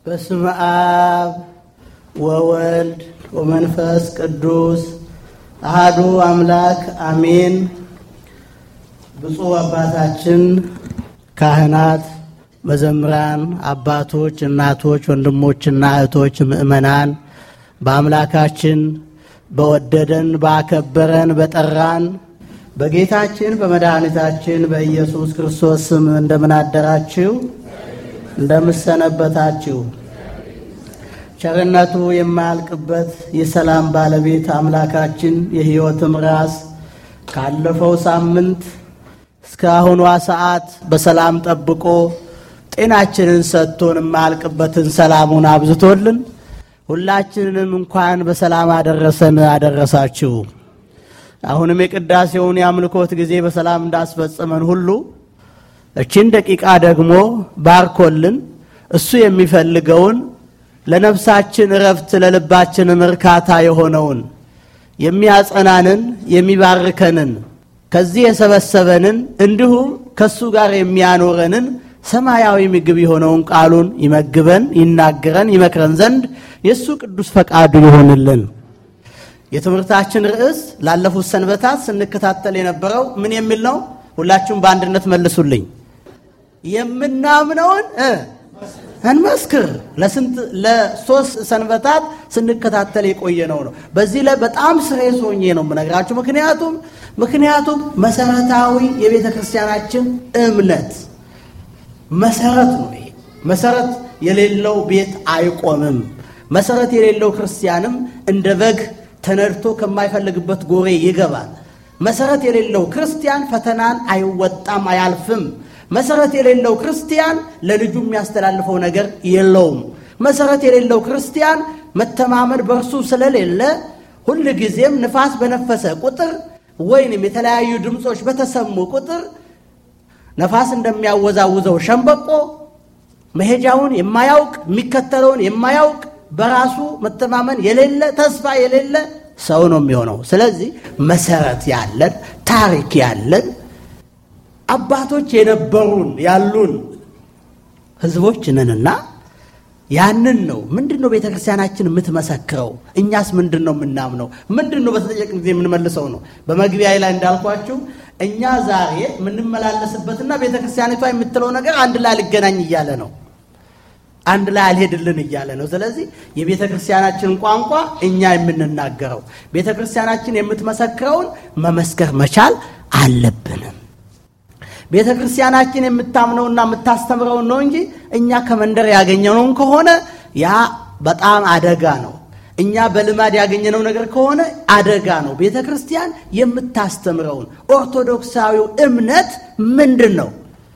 በስመ አብ ወወልድ ወመንፈስ ቅዱስ አሃዱ አምላክ አሜን። ብፁዕ አባታችን ካህናት፣ መዘምራን፣ አባቶች፣ እናቶች፣ ወንድሞችና እህቶች፣ ምእመናን በአምላካችን በወደደን ባከበረን በጠራን በጌታችን በመድኃኒታችን በኢየሱስ ክርስቶስ ስም እንደምን አደራችሁ? እንደምሰነበታችሁ? ቸርነቱ የማያልቅበት የሰላም ባለቤት አምላካችን የሕይወትም ራስ ካለፈው ሳምንት እስከ አሁኗ ሰዓት በሰላም ጠብቆ ጤናችንን ሰጥቶን የማያልቅበትን ሰላሙን አብዝቶልን ሁላችንንም እንኳን በሰላም አደረሰን አደረሳችሁ። አሁንም የቅዳሴውን የአምልኮት ጊዜ በሰላም እንዳስፈጸመን ሁሉ እችን ደቂቃ ደግሞ ባርኮልን እሱ የሚፈልገውን ለነፍሳችን እረፍት ለልባችንም እርካታ የሆነውን የሚያጸናንን የሚባርከንን ከዚህ የሰበሰበንን እንዲሁም ከእሱ ጋር የሚያኖረንን ሰማያዊ ምግብ የሆነውን ቃሉን ይመግበን፣ ይናገረን፣ ይመክረን ዘንድ የእሱ ቅዱስ ፈቃዱ ይሆንልን። የትምህርታችን ርዕስ ላለፉት ሰንበታት ስንከታተል የነበረው ምን የሚል ነው? ሁላችሁም በአንድነት መልሱልኝ። የምናምነውን እንመስክር። ለስንት ለሶስት ሰንበታት ስንከታተል የቆየነው ነው። በዚህ ላይ በጣም ስሬስ ሆኜ ነው የምነግራችሁ። ምክንያቱም ምክንያቱም መሰረታዊ የቤተ ክርስቲያናችን እምነት መሰረት ነው። ይሄ መሰረት የሌለው ቤት አይቆምም። መሰረት የሌለው ክርስቲያንም እንደ በግ ተነድቶ ከማይፈልግበት ጎሬ ይገባል። መሰረት የሌለው ክርስቲያን ፈተናን አይወጣም፣ አያልፍም። መሰረት የሌለው ክርስቲያን ለልጁ የሚያስተላልፈው ነገር የለውም። መሰረት የሌለው ክርስቲያን መተማመን በእርሱ ስለሌለ ሁል ጊዜም ንፋስ በነፈሰ ቁጥር ወይንም የተለያዩ ድምፆች በተሰሙ ቁጥር ነፋስ እንደሚያወዛውዘው ሸምበቆ መሄጃውን የማያውቅ የሚከተለውን የማያውቅ በራሱ መተማመን የሌለ ተስፋ የሌለ ሰው ነው የሚሆነው። ስለዚህ መሰረት ያለን ታሪክ ያለን አባቶች የነበሩን ያሉን ሕዝቦች ነንና ያንን ነው። ምንድን ነው ቤተ ክርስቲያናችን የምትመሰክረው? እኛስ ምንድን ነው የምናምነው? ምንድን ነው በተጠየቅን ጊዜ የምንመልሰው ነው። በመግቢያ ላይ እንዳልኳችሁ እኛ ዛሬ የምንመላለስበትና ቤተ ክርስቲያኒቷ የምትለው ነገር አንድ ላይ አልገናኝ እያለ ነው አንድ ላይ አልሄድልን እያለ ነው። ስለዚህ የቤተ ክርስቲያናችን ቋንቋ እኛ የምንናገረው ቤተ ክርስቲያናችን የምትመሰክረውን መመስከር መቻል አለብንም። ቤተ ክርስቲያናችን የምታምነውና የምታስተምረውን ነው እንጂ እኛ ከመንደር ያገኘነውን ከሆነ ያ በጣም አደጋ ነው። እኛ በልማድ ያገኘነው ነገር ከሆነ አደጋ ነው። ቤተ ክርስቲያን የምታስተምረውን ኦርቶዶክሳዊው እምነት ምንድን ነው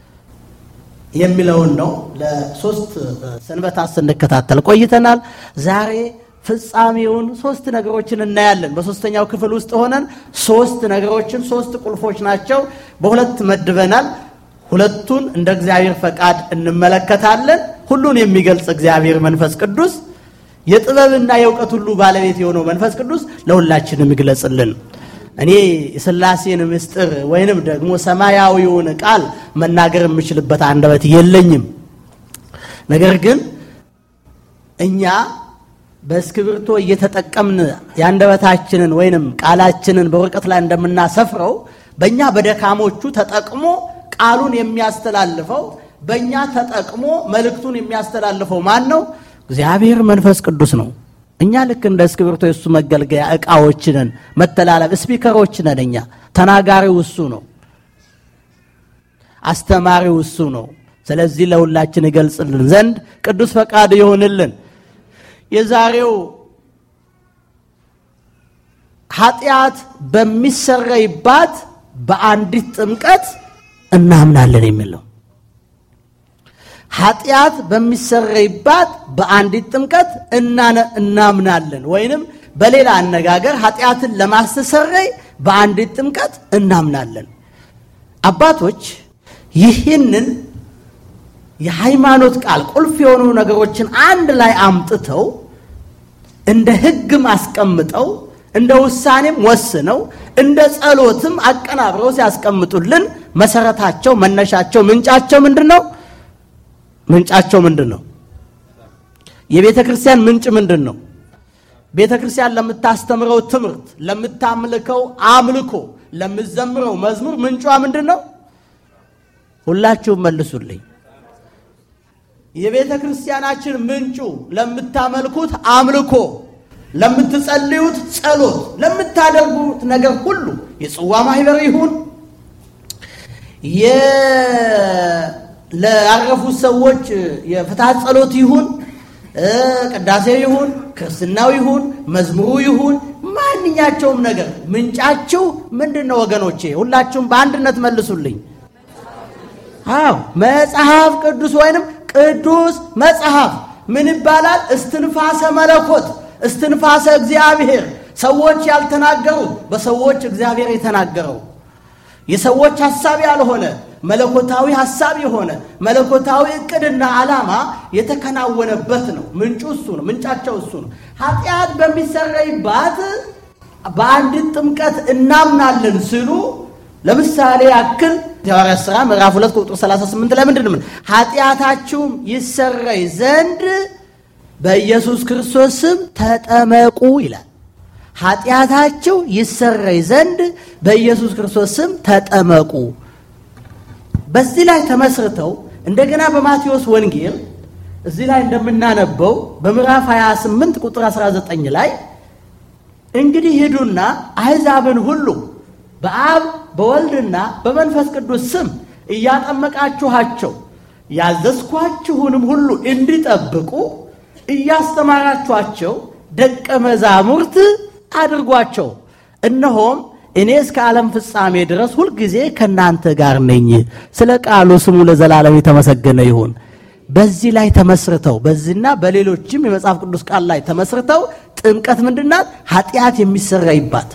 የሚለውን ነው ለሶስት ሰንበታት ስንከታተል ቆይተናል። ዛሬ ፍጻሜውን ሶስት ነገሮችን እናያለን። በሶስተኛው ክፍል ውስጥ ሆነን ሶስት ነገሮችን ሶስት ቁልፎች ናቸው በሁለት መድበናል። ሁለቱን እንደ እግዚአብሔር ፈቃድ እንመለከታለን። ሁሉን የሚገልጽ እግዚአብሔር መንፈስ ቅዱስ የጥበብና የእውቀት ሁሉ ባለቤት የሆነው መንፈስ ቅዱስ ለሁላችንም ይግለጽልን። እኔ የሥላሴን ምስጢር ወይንም ደግሞ ሰማያዊውን ቃል መናገር የምችልበት አንደበት የለኝም። ነገር ግን እኛ በእስክብርቶ እየተጠቀምን የአንደበታችንን ወይንም ቃላችንን በወረቀት ላይ እንደምናሰፍረው በእኛ በደካሞቹ ተጠቅሞ ቃሉን የሚያስተላልፈው በእኛ ተጠቅሞ መልእክቱን የሚያስተላልፈው ማን ነው? እግዚአብሔር መንፈስ ቅዱስ ነው። እኛ ልክ እንደ እስክብርቶ የእሱ መገልገያ ዕቃዎች ነን፣ መተላለፍ ስፒከሮች ነን። እኛ ተናጋሪው እሱ ነው፣ አስተማሪው እሱ ነው። ስለዚህ ለሁላችን ይገልጽልን ዘንድ ቅዱስ ፈቃድ ይሆንልን። የዛሬው ኃጢአት በሚሰረይባት በአንዲት ጥምቀት እናምናለን የሚለው ኃጢአት በሚሰረይባት በአንዲት ጥምቀት እናምናለን ወይንም በሌላ አነጋገር ኃጢአትን ለማስተሰረይ በአንዲት ጥምቀት እናምናለን። አባቶች ይህንን የሃይማኖት ቃል ቁልፍ የሆኑ ነገሮችን አንድ ላይ አምጥተው እንደ ሕግም አስቀምጠው እንደ ውሳኔም ወስነው እንደ ጸሎትም አቀናብረው ሲያስቀምጡልን መሰረታቸው፣ መነሻቸው፣ ምንጫቸው ምንድን ነው? ምንጫቸው ምንድን ነው? የቤተ ክርስቲያን ምንጭ ምንድን ነው? ቤተ ክርስቲያን ለምታስተምረው ትምህርት፣ ለምታምልከው አምልኮ፣ ለምዘምረው መዝሙር ምንጯ ምንድን ነው? ሁላችሁም መልሱልኝ። የቤተ ክርስቲያናችን ምንጩ ለምታመልኩት አምልኮ፣ ለምትጸልዩት ጸሎት፣ ለምታደርጉት ነገር ሁሉ የጽዋ ማህበር ይሁን ላረፉት ሰዎች የፍትሐት ጸሎት ይሁን ቅዳሴ ይሁን ክርስትናው ይሁን መዝሙሩ ይሁን ማንኛቸውም ነገር ምንጫችሁ ምንድን ነው ወገኖቼ? ሁላችሁም በአንድነት መልሱልኝ። አዎ መጽሐፍ ቅዱስ ወይንም ቅዱስ መጽሐፍ ምን ይባላል? እስትንፋሰ መለኮት፣ እስትንፋሰ እግዚአብሔር፣ ሰዎች ያልተናገሩት በሰዎች እግዚአብሔር የተናገረው የሰዎች ሐሳብ ያልሆነ መለኮታዊ ሐሳብ የሆነ መለኮታዊ ዕቅድና ዓላማ የተከናወነበት ነው። ምንጩ እሱ ነው። ምንጫቸው እሱ ነው። ኃጢአት በሚሰረይባት በአንዲት ጥምቀት እናምናለን ሲሉ ለምሳሌ ያክል የሐዋርያት ሥራ ምዕራፍ 2 ቁጥር 38 ላይ ምንድን ነው? ኃጢአታችሁም ይሰረይ ዘንድ በኢየሱስ ክርስቶስ ስም ተጠመቁ ይላል። ኃጢአታችሁ ይሰረይ ዘንድ በኢየሱስ ክርስቶስ ስም ተጠመቁ። በዚህ ላይ ተመስርተው እንደገና በማቴዎስ ወንጌል እዚህ ላይ እንደምናነበው በምዕራፍ 28 ቁጥር 19 ላይ እንግዲህ ሂዱና አሕዛብን ሁሉ በአብ በወልድና በመንፈስ ቅዱስ ስም እያጠመቃችኋቸው ያዘዝኳችሁንም ሁሉ እንዲጠብቁ እያስተማራችኋቸው ደቀ መዛሙርት አድርጓቸው። እነሆም እኔ እስከ ዓለም ፍጻሜ ድረስ ሁልጊዜ ከእናንተ ጋር ነኝ። ስለ ቃሉ ስሙ ለዘላለም የተመሰገነ ይሁን። በዚህ ላይ ተመስርተው በዚህና በሌሎችም የመጽሐፍ ቅዱስ ቃል ላይ ተመስርተው ጥምቀት ምንድናት? ኃጢአት የሚሰረይባት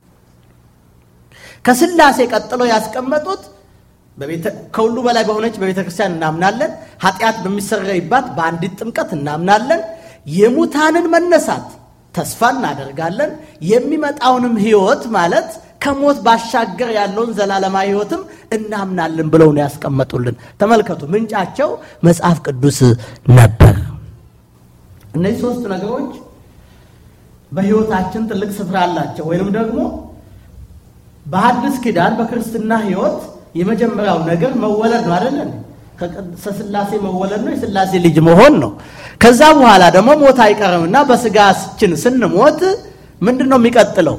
ከስላሴ ቀጥሎ ያስቀመጡት ከሁሉ በላይ በሆነች በቤተ ክርስቲያን እናምናለን። ኃጢአት በሚሰረይባት በአንዲት ጥምቀት እናምናለን። የሙታንን መነሳት ተስፋ እናደርጋለን። የሚመጣውንም ሕይወት ማለት ከሞት ባሻገር ያለውን ዘላለማዊ ሕይወትም እናምናለን ብለው ነው ያስቀመጡልን። ተመልከቱ፣ ምንጫቸው መጽሐፍ ቅዱስ ነበር። እነዚህ ሶስት ነገሮች በሕይወታችን ትልቅ ስፍራ አላቸው። ወይንም ደግሞ በሐዲስ ኪዳን በክርስትና ሕይወት የመጀመሪያው ነገር መወለድ ነው አይደለን? ከስላሴ መወለድ ነው። የስላሴ ልጅ መሆን ነው። ከዛ በኋላ ደግሞ ሞት አይቀርምና በስጋችን ስንሞት ምንድን ነው የሚቀጥለው?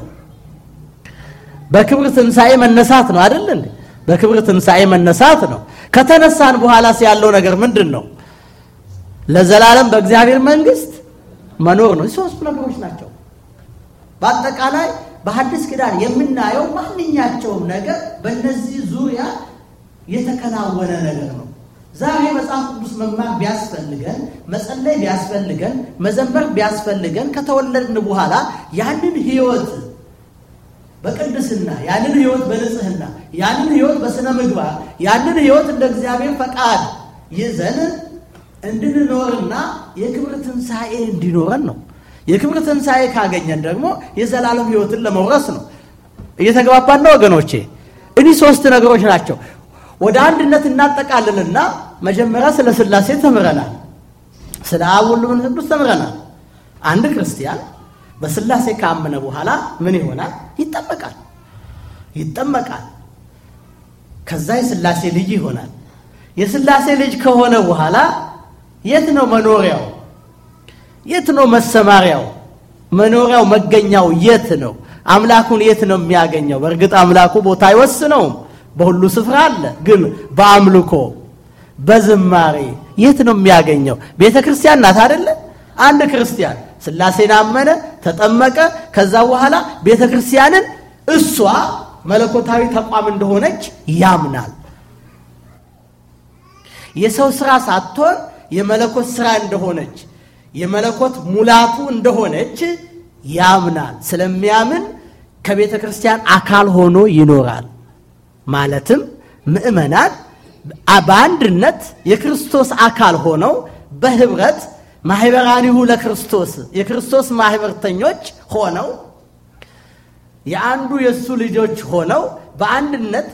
በክብር ትንሣኤ መነሳት ነው አይደል? በክብር ትንሣኤ መነሳት ነው። ከተነሳን በኋላስ ያለው ነገር ምንድን ነው? ለዘላለም በእግዚአብሔር መንግሥት መኖር ነው። ሶስቱ ነገሮች ናቸው። በአጠቃላይ በሐዲስ ኪዳን የምናየው ማንኛቸውም ነገር በእነዚህ ዙሪያ የተከናወነ ነገር ነው። ዛሬ መጽሐፍ ቅዱስ መማር ቢያስፈልገን፣ መጸለይ ቢያስፈልገን፣ መዘመር ቢያስፈልገን ከተወለድን በኋላ ያንን ሕይወት በቅድስና ያንን ሕይወት በንጽህና ያንን ሕይወት በሥነ ምግባር ያንን ሕይወት እንደ እግዚአብሔር ፈቃድ ይዘን እንድንኖርና የክብር ትንሣኤ እንዲኖረን ነው። የክብር ትንሣኤ ካገኘን ደግሞ የዘላለም ሕይወትን ለመውረስ ነው። እየተግባባን ነው ወገኖቼ? እኒህ ሶስት ነገሮች ናቸው። ወደ አንድነት እናጠቃልልና መጀመሪያ ስለ ሥላሴ ተምረናል። ስለ አብ ወልድ መንፈስ ቅዱስ ተምረናል። አንድ ክርስቲያን በሥላሴ ካመነ በኋላ ምን ይሆናል? ይጠመቃል። ይጠመቃል። ከዛ የሥላሴ ልጅ ይሆናል። የሥላሴ ልጅ ከሆነ በኋላ የት ነው መኖሪያው? የት ነው መሰማሪያው? መኖሪያው መገኛው የት ነው? አምላኩን የት ነው የሚያገኘው? በእርግጥ አምላኩ ቦታ አይወስነውም፣ በሁሉ ስፍራ አለ። ግን በአምልኮ በዝማሬ የት ነው የሚያገኘው? ቤተ ክርስቲያን ናት አደለ? አንድ ክርስቲያን ሥላሴን አመነ፣ ተጠመቀ። ከዛ በኋላ ቤተ ክርስቲያንን እሷ መለኮታዊ ተቋም እንደሆነች ያምናል። የሰው ስራ ሳትሆን የመለኮት ስራ እንደሆነች የመለኮት ሙላቱ እንደሆነች ያምናል። ስለሚያምን ከቤተ ክርስቲያን አካል ሆኖ ይኖራል። ማለትም ምእመናን በአንድነት የክርስቶስ አካል ሆነው በህብረት ማህበራኒሁ ለክርስቶስ የክርስቶስ ማህበርተኞች ሆነው የአንዱ የእሱ ልጆች ሆነው በአንድነት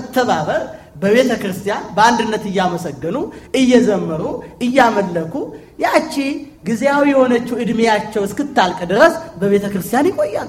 በመተባበር በቤተ ክርስቲያን በአንድነት እያመሰገኑ እየዘመሩ እያመለኩ ያቺ ጊዜያዊ የሆነችው ዕድሜያቸው እስክታልቅ ድረስ በቤተ ክርስቲያን ይቆያሉ።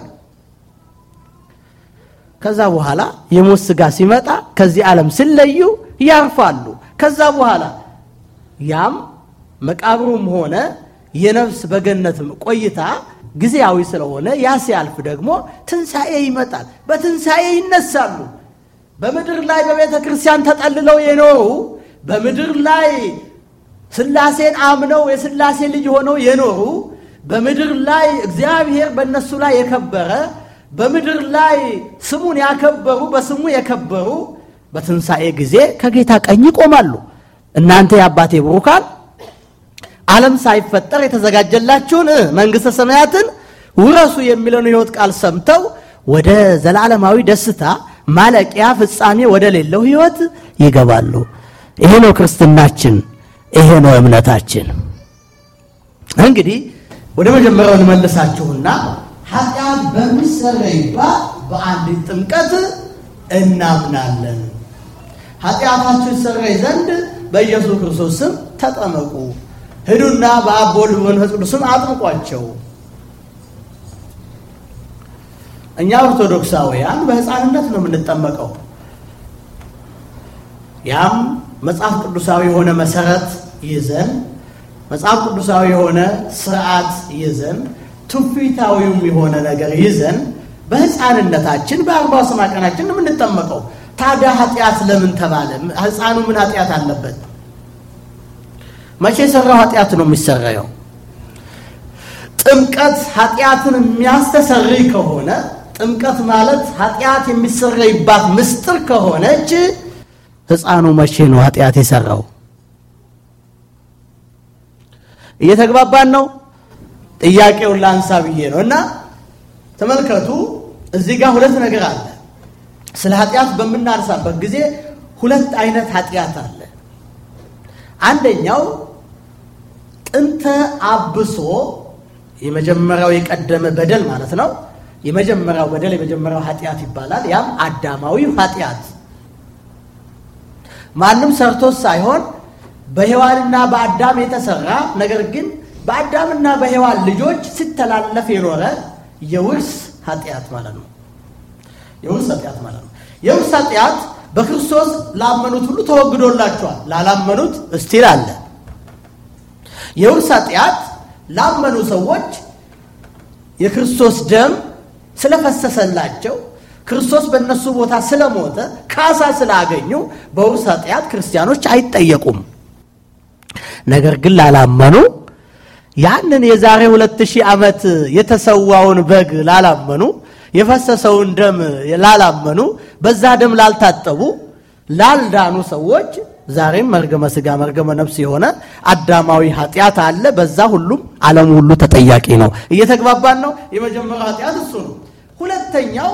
ከዛ በኋላ የሞት ሥጋ ሲመጣ ከዚህ ዓለም ሲለዩ ያርፋሉ። ከዛ በኋላ ያም መቃብሩም ሆነ የነፍስ በገነት ቆይታ ጊዜያዊ ስለሆነ ያ ሲያልፍ ደግሞ ትንሣኤ ይመጣል። በትንሣኤ ይነሳሉ። በምድር ላይ በቤተ ክርስቲያን ተጠልለው የኖሩ በምድር ላይ ሥላሴን አምነው የሥላሴ ልጅ ሆነው የኖሩ በምድር ላይ እግዚአብሔር በእነሱ ላይ የከበረ በምድር ላይ ስሙን ያከበሩ በስሙ የከበሩ በትንሣኤ ጊዜ ከጌታ ቀኝ ይቆማሉ። እናንተ የአባቴ ብሩካን ዓለም ሳይፈጠር የተዘጋጀላችሁን መንግሥተ ሰማያትን ውረሱ የሚለውን ሕይወት ቃል ሰምተው ወደ ዘላለማዊ ደስታ ማለቂያ ፍጻሜ ወደ ሌለው ሕይወት ይገባሉ። ይሄ ነው ክርስትናችን፣ ይሄ ነው እምነታችን። እንግዲህ ወደ መጀመሪያው እንመልሳችሁና ኃጢአት በሚሰረይባት በአንዲት ጥምቀት እናምናለን። ኃጢአታችሁ ይሰረይ ዘንድ በኢየሱስ ክርስቶስ ስም ተጠመቁ፣ ሂዱና በአብ በወልድ በመንፈስ ቅዱስ ስም አጥምቋቸው። እኛ ኦርቶዶክሳውያን በሕፃንነት ነው የምንጠመቀው። ያም መጽሐፍ ቅዱሳዊ የሆነ መሰረት ይዘን መጽሐፍ ቅዱሳዊ የሆነ ስርዓት ይዘን ትውፊታዊውም የሆነ ነገር ይዘን በሕፃንነታችን በአርባ ስማ ቀናችን ነው የምንጠመቀው። ታዲያ ኃጢአት ለምን ተባለ? ሕፃኑ ምን ኃጢአት አለበት? መቼ የሰራው ኃጢአት ነው የሚሰራየው? ጥምቀት ኃጢአትን የሚያስተሰርይ ከሆነ ጥምቀት ማለት ኃጢአት የሚሰረይባት ምስጢር ከሆነች ሕፃኑ መቼ ነው ኃጢአት የሰራው? እየተግባባን ነው? ጥያቄውን ላንሳ ብዬ ነው። እና ተመልከቱ፣ እዚህ ጋር ሁለት ነገር አለ። ስለ ኃጢአት በምናነሳበት ጊዜ ሁለት አይነት ኃጢአት አለ። አንደኛው ጥንተ አብሶ የመጀመሪያው የቀደመ በደል ማለት ነው። የመጀመሪያው በደል የመጀመሪያው ኃጢአት ይባላል። ያም አዳማዊ ኃጢአት ማንም ሰርቶት ሳይሆን በሔዋንና በአዳም የተሰራ ነገር ግን በአዳምና በሔዋን ልጆች ሲተላለፍ የኖረ የውርስ ኃጢአት ማለት ነው። የውርስ ኃጢአት ማለት ነው። የውርስ ኃጢአት በክርስቶስ ላመኑት ሁሉ ተወግዶላቸዋል። ላላመኑት እስቲል አለ። የውርስ ኃጢአት ላመኑ ሰዎች የክርስቶስ ደም ስለፈሰሰላቸው ክርስቶስ በእነሱ ቦታ ስለሞተ ካሳ ስላገኙ በውርስ ኃጢአት ክርስቲያኖች አይጠየቁም። ነገር ግን ላላመኑ ያንን የዛሬ ሁለት ሺህ ዓመት የተሰዋውን በግ ላላመኑ የፈሰሰውን ደም ላላመኑ በዛ ደም ላልታጠቡ ላልዳኑ ሰዎች ዛሬም መርገመ ሥጋ መርገመ ነፍስ የሆነ አዳማዊ ኃጢአት አለ። በዛ ሁሉም ዓለሙ ሁሉ ተጠያቂ ነው። እየተግባባን ነው። የመጀመሪያው ኃጢአት እሱ ነው። ሁለተኛው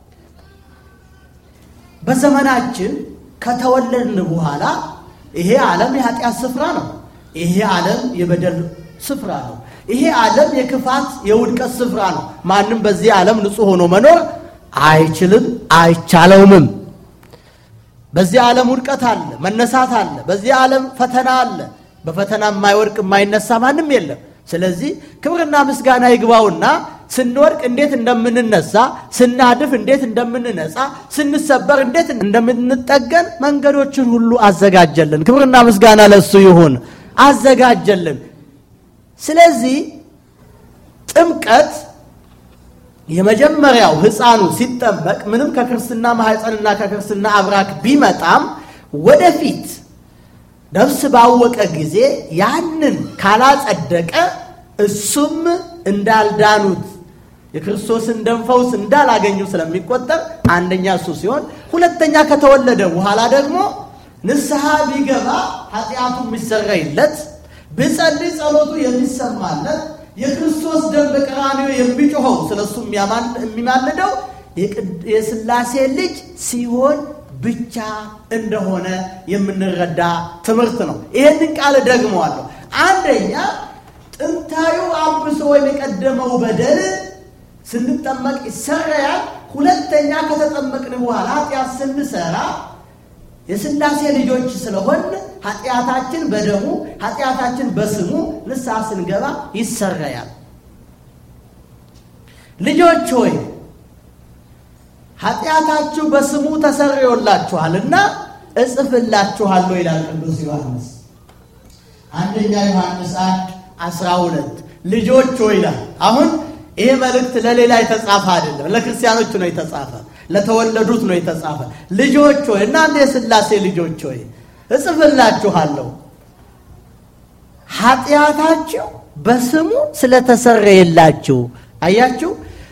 በዘመናችን ከተወለድን በኋላ ይሄ ዓለም የኃጢአት ስፍራ ነው። ይሄ ዓለም የበደል ስፍራ ነው። ይሄ ዓለም የክፋት የውድቀት ስፍራ ነው። ማንም በዚህ ዓለም ንጹሕ ሆኖ መኖር አይችልም፣ አይቻለውምም። በዚህ ዓለም ውድቀት አለ፣ መነሳት አለ። በዚህ ዓለም ፈተና አለ። በፈተና የማይወድቅ የማይነሳ ማንም የለም። ስለዚህ ክብርና ምስጋና ይግባውና ስንወድቅ እንዴት እንደምንነሳ፣ ስናድፍ እንዴት እንደምንነጻ፣ ስንሰበር እንዴት እንደምንጠገን መንገዶችን ሁሉ አዘጋጀልን። ክብርና ምስጋና ለሱ ይሁን። አዘጋጀልን። ስለዚህ ጥምቀት የመጀመሪያው ሕፃኑ ሲጠመቅ ምንም ከክርስትና ማኅፀንና ከክርስትና አብራክ ቢመጣም ወደፊት ነፍስ ባወቀ ጊዜ ያንን ካላጸደቀ እሱም እንዳልዳኑት የክርስቶስን ደም ፈውስ እንዳላገኙ ስለሚቆጠር አንደኛ እሱ ሲሆን፣ ሁለተኛ ከተወለደ በኋላ ደግሞ ንስሐ ቢገባ ኃጢአቱ የሚሰረይለት ብጸልይ ጸሎቱ የሚሰማለት የክርስቶስ ደም በቀራንዮ የሚጮኸው ስለ እሱ የሚማልደው የሥላሴ ልጅ ሲሆን ብቻ እንደሆነ የምንረዳ ትምህርት ነው። ይህንን ቃል ደግመዋለሁ። አንደኛ ጥንታዩ አብሶ ወይም የቀደመው በደል ስንጠመቅ ይሰረያል። ሁለተኛ ከተጠመቅን በኋላ ኃጢአት ስንሰራ የሥላሴ ልጆች ስለሆን ኃጢአታችን በደሙ ኃጢአታችን በስሙ ንስሐ ስንገባ ይሰረያል። ልጆች ሆይ ኃጢአታችሁ በስሙ ተሰርዮላችኋልና እጽፍላችኋለሁ ይላል ቅዱስ ዮሐንስ። አንደኛ ዮሐንስ አንድ አስራ ሁለት ልጆች ሆይ ይላል። አሁን ይሄ መልእክት ለሌላ የተጻፈ አይደለም፣ ለክርስቲያኖች ነው የተጻፈ፣ ለተወለዱት ነው የተጻፈ። ልጆች ሆይ እናንተ የሥላሴ ልጆች ሆይ እጽፍላችኋለሁ ኃጢአታችሁ በስሙ ስለተሰረየላችሁ። አያችሁ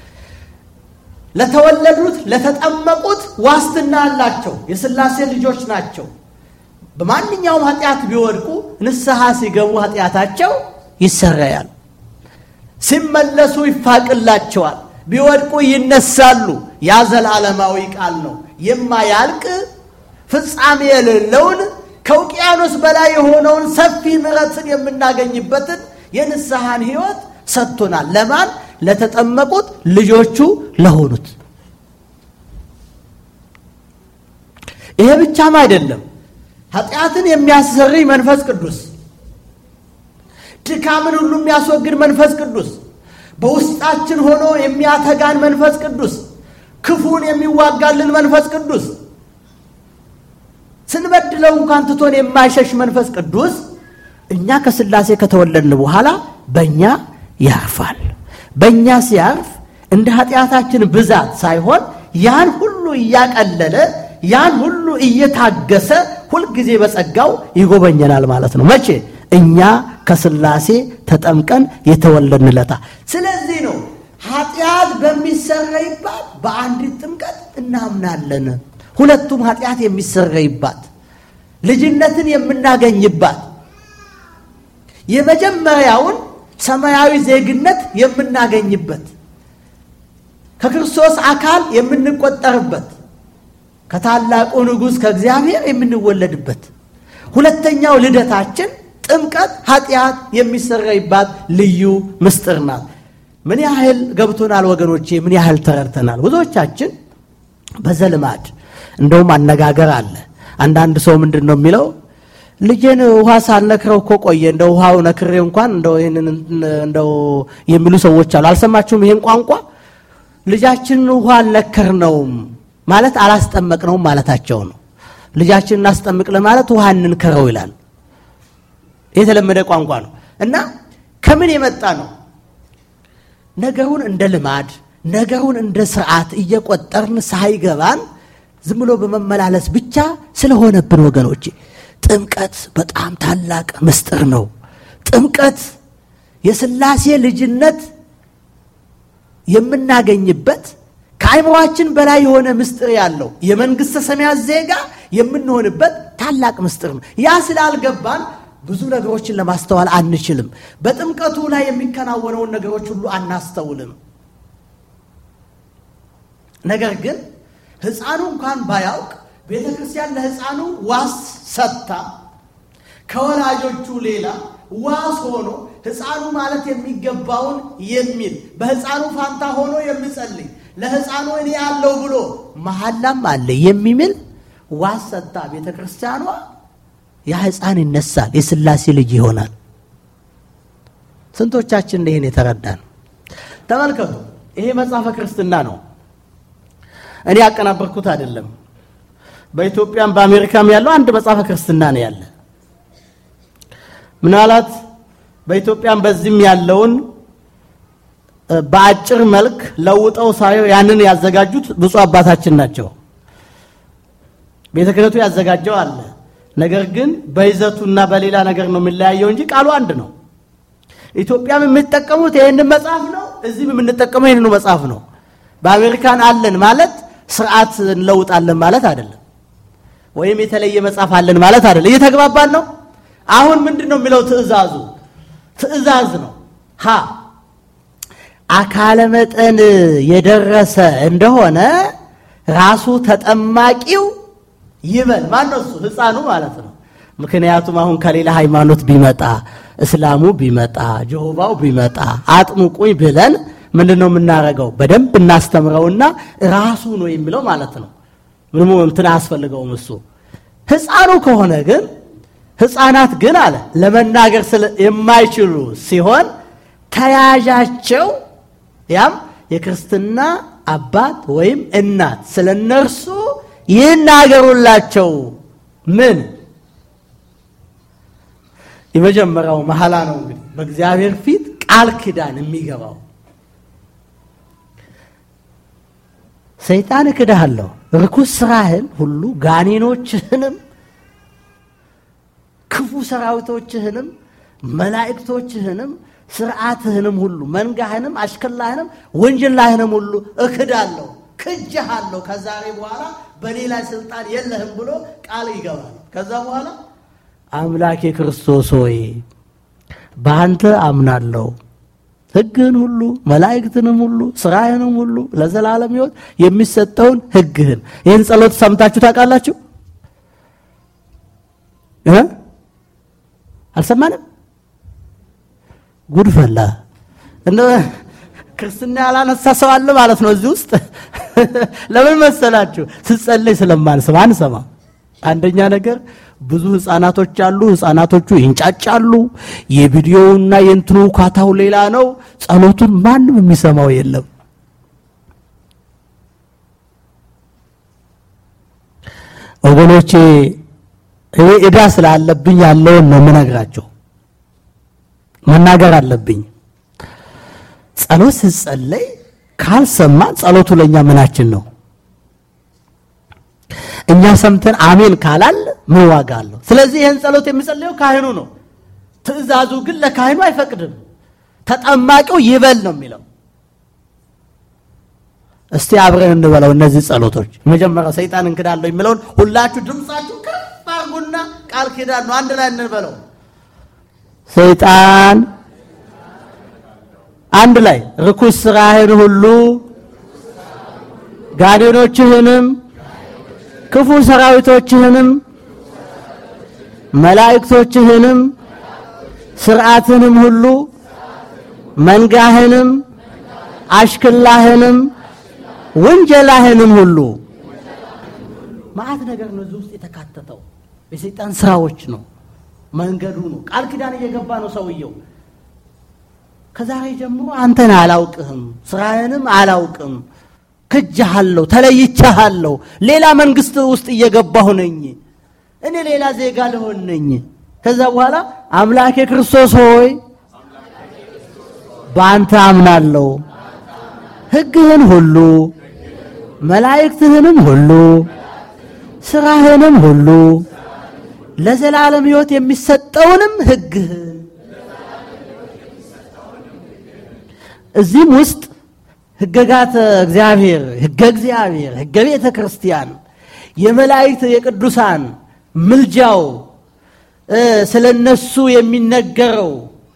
ለተወለዱት ለተጠመቁት ዋስትና አላቸው። የሥላሴ ልጆች ናቸው። በማንኛውም ኃጢአት ቢወድቁ ንስሐ ሲገቡ ኃጢአታቸው ይሰረያል። ሲመለሱ ይፋቅላቸዋል። ቢወድቁ ይነሳሉ። ያ ዘላለማዊ ቃል ነው። የማያልቅ ፍጻሜ የሌለውን ከውቅያኖስ በላይ የሆነውን ሰፊ ምሕረትን የምናገኝበትን የንስሐን ሕይወት ሰጥቶናል። ለማን? ለተጠመቁት ልጆቹ ለሆኑት። ይሄ ብቻም አይደለም። ኃጢአትን የሚያሰርይ መንፈስ ቅዱስ፣ ድካምን ሁሉ የሚያስወግድ መንፈስ ቅዱስ፣ በውስጣችን ሆኖ የሚያተጋን መንፈስ ቅዱስ፣ ክፉን የሚዋጋልን መንፈስ ቅዱስ፣ ስንበድለው እንኳን ትቶን የማይሸሽ መንፈስ ቅዱስ እኛ ከሥላሴ ከተወለድን በኋላ በእኛ ያርፋል። በእኛ ሲያርፍ እንደ ኃጢአታችን ብዛት ሳይሆን ያን ሁሉ እያቀለለ ያን ሁሉ እየታገሰ ሁልጊዜ በጸጋው ይጎበኘናል ማለት ነው። መቼ? እኛ ከሥላሴ ተጠምቀን የተወለድንለታ። ስለዚህ ነው ኃጢአት በሚሰረይባት በአንዲት ጥምቀት እናምናለን። ሁለቱም ኃጢአት የሚሰረይባት ልጅነትን የምናገኝባት የመጀመሪያውን ሰማያዊ ዜግነት የምናገኝበት ከክርስቶስ አካል የምንቆጠርበት ከታላቁ ንጉሥ ከእግዚአብሔር የምንወለድበት ሁለተኛው ልደታችን ጥምቀት ኃጢአት የሚሰረይባት ልዩ ምስጢር ናት። ምን ያህል ገብቶናል ወገኖቼ? ምን ያህል ተረድተናል? ብዙዎቻችን በዘልማድ እንደውም አነጋገር አለ። አንዳንድ ሰው ምንድን ነው የሚለው ልጄን ውሃ ሳልነክረው እኮ ቆየ፣ እንደ ውሃው ነክሬ እንኳን እንደው ይህንን እንደው የሚሉ ሰዎች አሉ። አልሰማችሁም? ይህን ቋንቋ ልጃችንን ውሃ አልነከርነውም ማለት አላስጠመቅነውም ማለታቸው ነው። ልጃችንን እናስጠምቅ ለማለት ውሃ እንንከረው ይላል። የተለመደ ቋንቋ ነው እና ከምን የመጣ ነው? ነገሩን እንደ ልማድ ነገሩን እንደ ስርዓት እየቆጠርን ሳይገባን ዝም ብሎ በመመላለስ ብቻ ስለሆነብን ወገኖቼ ጥምቀት በጣም ታላቅ ምስጢር ነው። ጥምቀት የሥላሴ ልጅነት የምናገኝበት ከአይምሯችን በላይ የሆነ ምስጢር ያለው የመንግሥተ ሰማያት ዜጋ የምንሆንበት ታላቅ ምስጢር ነው። ያ ስላልገባን ብዙ ነገሮችን ለማስተዋል አንችልም። በጥምቀቱ ላይ የሚከናወነውን ነገሮች ሁሉ አናስተውልም። ነገር ግን ሕፃኑ እንኳን ባያውቅ ቤተ ክርስቲያን ለሕፃኑ ዋስ ሰጥታ ከወላጆቹ ሌላ ዋስ ሆኖ ሕፃኑ ማለት የሚገባውን የሚል በሕፃኑ ፋንታ ሆኖ የሚጸልይ ለሕፃኑ እኔ ያለው ብሎ መሐላም አለ የሚምል ዋስ ሰጥታ ቤተ ክርስቲያኗ ያ ሕፃን ይነሳል፣ የሥላሴ ልጅ ይሆናል። ስንቶቻችን ይህን የተረዳን? ተመልከቱ፣ ይሄ መጽሐፈ ክርስትና ነው። እኔ ያቀናበርኩት አይደለም። በኢትዮጵያም በአሜሪካም ያለው አንድ መጽሐፈ ክርስትና ነው ያለ። ምናልባት በኢትዮጵያም በዚህም ያለውን በአጭር መልክ ለውጠው ሳየው ያንን ያዘጋጁት ብፁዕ አባታችን ናቸው። ቤተ ክህነቱ ያዘጋጀው አለ። ነገር ግን በይዘቱና በሌላ ነገር ነው የሚለያየው እንጂ ቃሉ አንድ ነው። ኢትዮጵያም የምንጠቀሙት ይህንን መጽሐፍ ነው። እዚህም የምንጠቀመው ይህንኑ መጽሐፍ ነው። በአሜሪካን አለን ማለት ስርዓት እንለውጣለን ማለት አይደለም። ወይም የተለየ መጽሐፍ አለን ማለት አይደለም። እየተግባባን ነው። አሁን ምንድን ነው የሚለው ትእዛዙ? ትእዛዝ ነው። ሀ አካለ መጠን የደረሰ እንደሆነ ራሱ ተጠማቂው ይበል። ማን ነው እሱ? ሕፃኑ ማለት ነው። ምክንያቱም አሁን ከሌላ ሃይማኖት ቢመጣ እስላሙ ቢመጣ ጀሆባው ቢመጣ አጥምቁኝ ብለን ምንድን ነው የምናደርገው? በደንብ እናስተምረውና ራሱ ነው የሚለው ማለት ነው። ምንም እንትን አያስፈልገውም እሱ። ሕፃኑ ከሆነ ግን ሕፃናት ግን አለ ለመናገር የማይችሉ ሲሆን ተያዣቸው ያም የክርስትና አባት ወይም እናት ስለ እነርሱ ይናገሩላቸው። ምን የመጀመሪያው መሐላ ነው እንግዲህ በእግዚአብሔር ፊት ቃል ኪዳን የሚገባው ሰይጣን እክድሃለሁ፣ ርኩስ ስራህን ሁሉ ጋኔኖችህንም፣ ክፉ ሰራዊቶችህንም፣ መላእክቶችህንም፣ ስርዓትህንም ሁሉ መንጋህንም፣ አሽከላህንም፣ ወንጀላህንም ሁሉ እክዳለሁ፣ ክጅሃለሁ፣ ከዛሬ በኋላ በእኔ ላይ ስልጣን የለህም ብሎ ቃል ይገባል። ከዛ በኋላ አምላኬ ክርስቶስ ሆይ በአንተ አምናለሁ ሕግህን ሁሉ መላእክትንም ሁሉ ስራህንም ሁሉ ለዘላለም ሕይወት የሚሰጠውን ሕግህን። ይህን ጸሎት ሰምታችሁ ታውቃላችሁ? አልሰማንም? ጉድ ፈላ። እንደ ክርስትና ያላነሳ ሰው አለ ማለት ነው እዚህ ውስጥ። ለምን መሰላችሁ? ስጸለይ ስለማንሰማ አንሰማ። አንደኛ ነገር ብዙ ህፃናቶች አሉ። ህፃናቶቹ ይንጫጫሉ። የቪዲዮውና የእንትኑ ካታው ሌላ ነው። ጸሎቱን ማንም የሚሰማው የለም። ወገኖቼ እኔ ዕዳ ስላለብኝ ያለውን ነው የምነግራቸው። መናገር አለብኝ። ጸሎት ስጸለይ ካልሰማን ጸሎቱ ለእኛ ምናችን ነው? እኛ ሰምተን አሜን ካላል ምን ዋጋ አለው? ስለዚህ ይህን ጸሎት የሚጸልየው ካህኑ ነው። ትእዛዙ ግን ለካህኑ አይፈቅድም። ተጠማቂው ይበል ነው የሚለው። እስቲ አብረን እንበለው እነዚህ ጸሎቶች። መጀመሪያ ሰይጣን እንክዳለሁ የሚለውን ሁላችሁ ድምፃችሁ ከፍ አድርጉና ቃል ኪዳን ነው አንድ ላይ እንበለው። ሰይጣን አንድ ላይ ርኩስ ስራህን ሁሉ ጋኔኖችህንም ክፉ ሰራዊቶችህንም መላእክቶችህንም ስርዓትንም ሁሉ መንጋህንም አሽክላህንም ወንጀላህንም ሁሉ ማአት ነገር ነው እዚህ ውስጥ የተካተተው። የሰይጣን ስራዎች ነው፣ መንገዱ ነው። ቃል ኪዳን እየገባ ነው ሰውየው። ከዛሬ ጀምሮ አንተን አላውቅህም፣ ስራህንም አላውቅም ክጅሃለሁ፣ ተለይቻሃለሁ። ሌላ መንግስት ውስጥ እየገባሁ ነኝ። እኔ ሌላ ዜጋ ልሆን ነኝ። ከዛ በኋላ አምላኬ ክርስቶስ ሆይ በአንተ አምናለሁ፣ ሕግህን ሁሉ መላእክትህንም ሁሉ ስራህንም ሁሉ ለዘላለም ሕይወት የሚሰጠውንም ሕግህን እዚህም ውስጥ ሕገጋተ እግዚአብሔር ሕገ እግዚአብሔር ሕገ ቤተ ክርስቲያን የመላእክት የቅዱሳን ምልጃው ስለ እነሱ የሚነገረው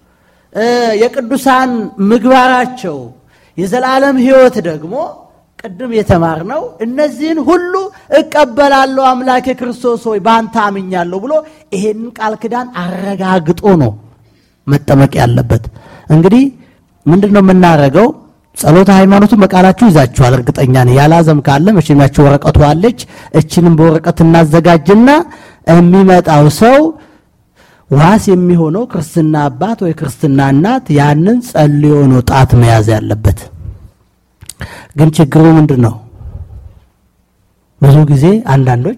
የቅዱሳን ምግባራቸው የዘላለም ሕይወት ደግሞ ቅድም የተማርነው እነዚህን ሁሉ እቀበላለሁ አምላኬ ክርስቶስ ሆይ በአንተ አምኛለሁ ብሎ ይሄንን ቃል ኪዳን አረጋግጦ ነው መጠመቅ ያለበት። እንግዲህ ምንድን ነው የምናደርገው? ጸሎተ ሃይማኖቱን በቃላችሁ ይዛችኋል፣ እርግጠኛ ነኝ። ያላዘም ካለ መቼም ያችሁ ወረቀቱ አለች። እችንም በወረቀት እናዘጋጅና የሚመጣው ሰው ዋስ የሚሆነው ክርስትና አባት ወይ ክርስትና እናት ያንን ጸልዮ ነው ጣት መያዝ ያለበት። ግን ችግሩ ምንድን ነው? ብዙ ጊዜ አንዳንዶች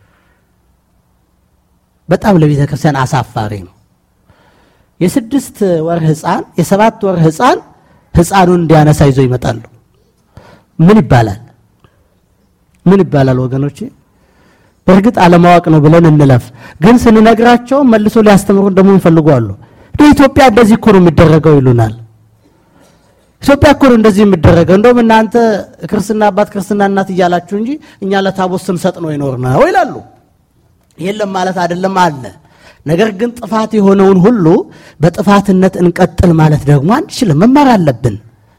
በጣም ለቤተ ክርስቲያን አሳፋሪ ነው። የስድስት ወር ሕፃን የሰባት ወር ሕፃን ሕፃኑን እንዲያነሳ ይዞ ይመጣሉ። ምን ይባላል? ምን ይባላል ወገኖቼ? በእርግጥ አለማወቅ ነው ብለን እንለፍ። ግን ስንነግራቸው መልሶ ሊያስተምሩን ደግሞ ይፈልጓሉ። ኢትዮጵያ እንደዚህ እኮ ነው የሚደረገው ይሉናል። ኢትዮጵያ እኮ ነው እንደዚህ የሚደረገው። እንደውም እናንተ ክርስትና አባት ክርስትና እናት እያላችሁ እንጂ እኛ ለታቦት ስንሰጥ ነው ይኖር ነው ይላሉ። የለም ማለት አይደለም አለ። ነገር ግን ጥፋት የሆነውን ሁሉ በጥፋትነት እንቀጥል ማለት ደግሞ አንችልም። መማር አለብን።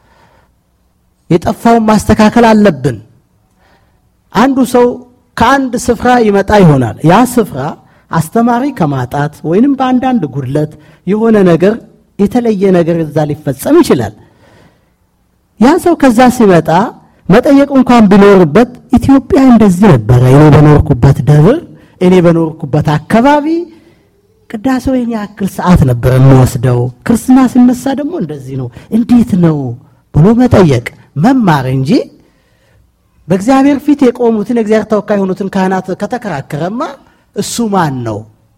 የጠፋውን ማስተካከል አለብን። አንዱ ሰው ከአንድ ስፍራ ይመጣ ይሆናል። ያ ስፍራ አስተማሪ ከማጣት ወይንም በአንዳንድ ጉድለት የሆነ ነገር የተለየ ነገር እዛ ሊፈጸም ይችላል። ያ ሰው ከዛ ሲመጣ መጠየቅ እንኳን ቢኖርበት ኢትዮጵያ እንደዚህ ነበረ፣ እኔ በኖርኩበት ደብር፣ እኔ በኖርኩበት አካባቢ ቅዳሴው ይህን ያክል ሰዓት ነበር የሚወስደው፣ ክርስትና ሲነሳ ደግሞ እንደዚህ ነው፣ እንዴት ነው ብሎ መጠየቅ መማር እንጂ በእግዚአብሔር ፊት የቆሙትን የእግዚአብሔር ተወካይ የሆኑትን ካህናት ከተከራከረማ እሱ ማን ነው?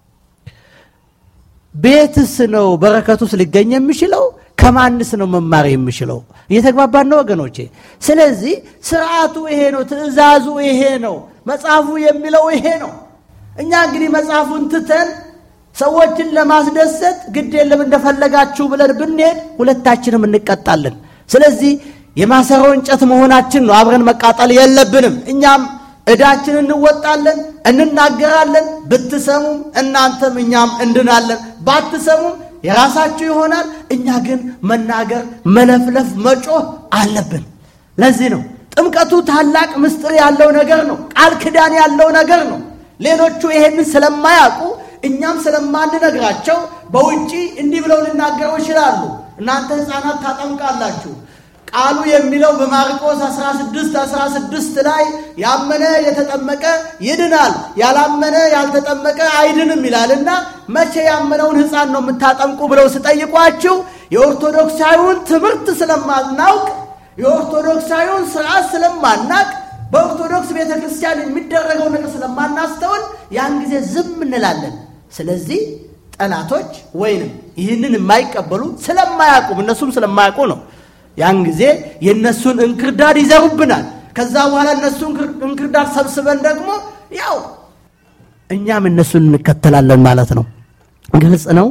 ቤትስ ነው በረከቱስ ሊገኝ የሚችለው? ከማንስ ነው መማር የሚችለው? እየተግባባን ነው ወገኖቼ? ስለዚህ ስርዓቱ ይሄ ነው፣ ትእዛዙ ይሄ ነው፣ መጽሐፉ የሚለው ይሄ ነው። እኛ እንግዲህ መጽሐፉን ትተን ሰዎችን ለማስደሰት ግድ የለም እንደፈለጋችሁ ብለን ብንሄድ ሁለታችንም እንቀጣለን። ስለዚህ የማሰሮ እንጨት መሆናችን ነው። አብረን መቃጠል የለብንም። እኛም ዕዳችን እንወጣለን፣ እንናገራለን። ብትሰሙም እናንተም እኛም እንድናለን፣ ባትሰሙም የራሳችሁ ይሆናል። እኛ ግን መናገር፣ መለፍለፍ፣ መጮህ አለብን። ለዚህ ነው ጥምቀቱ ታላቅ ምስጢር ያለው ነገር ነው። ቃል ኪዳን ያለው ነገር ነው። ሌሎቹ ይሄንን ስለማያውቁ እኛም ስለማንነግራቸው በውጪ እንዲህ ብለው ሊናገሩ ይችላሉ። እናንተ ሕፃናት ታጠምቃላችሁ ቃሉ የሚለው በማርቆስ 16 16 ላይ ያመነ የተጠመቀ ይድናል፣ ያላመነ ያልተጠመቀ አይድንም ይላልና መቼ ያመነውን ሕፃን ነው የምታጠምቁ ብለው ስጠይቋችሁ የኦርቶዶክሳዊውን ትምህርት ስለማናውቅ የኦርቶዶክሳዊውን ስርዓት ስለማናቅ በኦርቶዶክስ ቤተ ክርስቲያን የሚደረገው ነገር ስለማናስተውል ያን ጊዜ ዝም እንላለን። ስለዚህ ጠላቶች ወይንም ይህንን የማይቀበሉ ስለማያውቁም እነሱም ስለማያውቁ ነው ያን ጊዜ የእነሱን እንክርዳድ ይዘሩብናል። ከዛ በኋላ እነሱን እንክርዳድ ሰብስበን ደግሞ ያው እኛም እነሱን እንከተላለን ማለት ነው። ግልጽ ነው።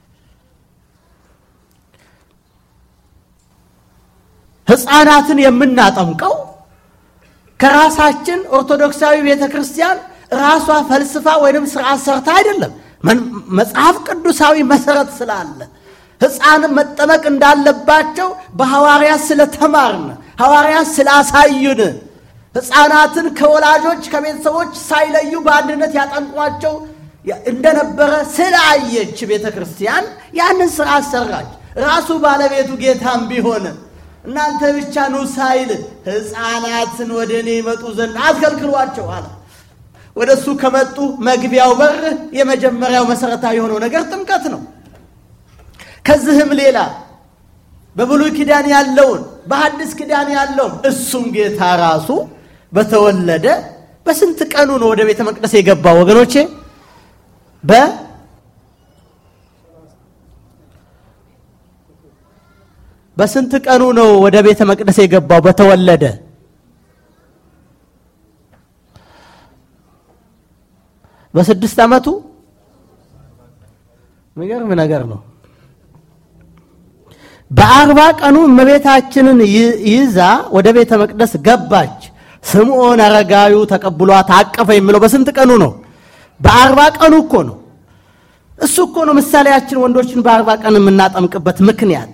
ሕፃናትን የምናጠምቀው ከራሳችን ኦርቶዶክሳዊ ቤተ ክርስቲያን ራሷ ፈልስፋ ወይንም ስርዓት ሰርታ አይደለም። መጽሐፍ ቅዱሳዊ መሰረት ስላለ ሕፃን መጠመቅ እንዳለባቸው በሐዋርያት ስለተማርን ሐዋርያት ስላሳዩን ሕፃናትን ከወላጆች ከቤተሰቦች ሳይለዩ በአንድነት ያጠምቋቸው እንደነበረ ስላየች ቤተ ክርስቲያን ያንን ስርዓት ሰራች። ራሱ ባለቤቱ ጌታም ቢሆን እናንተ ብቻ ኑ ሳይል ሕፃናትን ወደ እኔ ይመጡ ዘንድ አትከልክሏቸው አለ። ወደ እሱ ከመጡ መግቢያው በር የመጀመሪያው መሰረታዊ የሆነው ነገር ጥምቀት ነው። ከዚህም ሌላ በብሉይ ኪዳን ያለውን በሐዲስ ኪዳን ያለውን እሱም ጌታ ራሱ በተወለደ በስንት ቀኑ ነው ወደ ቤተ መቅደስ የገባው ወገኖቼ? በ በስንት ቀኑ ነው ወደ ቤተ መቅደስ የገባው በተወለደ? በስድስት ዓመቱ የሚገርም ነገር ነው። በአርባ ቀኑ እመቤታችንን ይዛ ወደ ቤተ መቅደስ ገባች። ስምዖን አረጋዩ ተቀብሏት አቀፈ የሚለው በስንት ቀኑ ነው? በአርባ ቀኑ እኮ ነው። እሱ እኮ ነው ምሳሌያችን ወንዶችን በአርባ ቀን የምናጠምቅበት ምክንያት።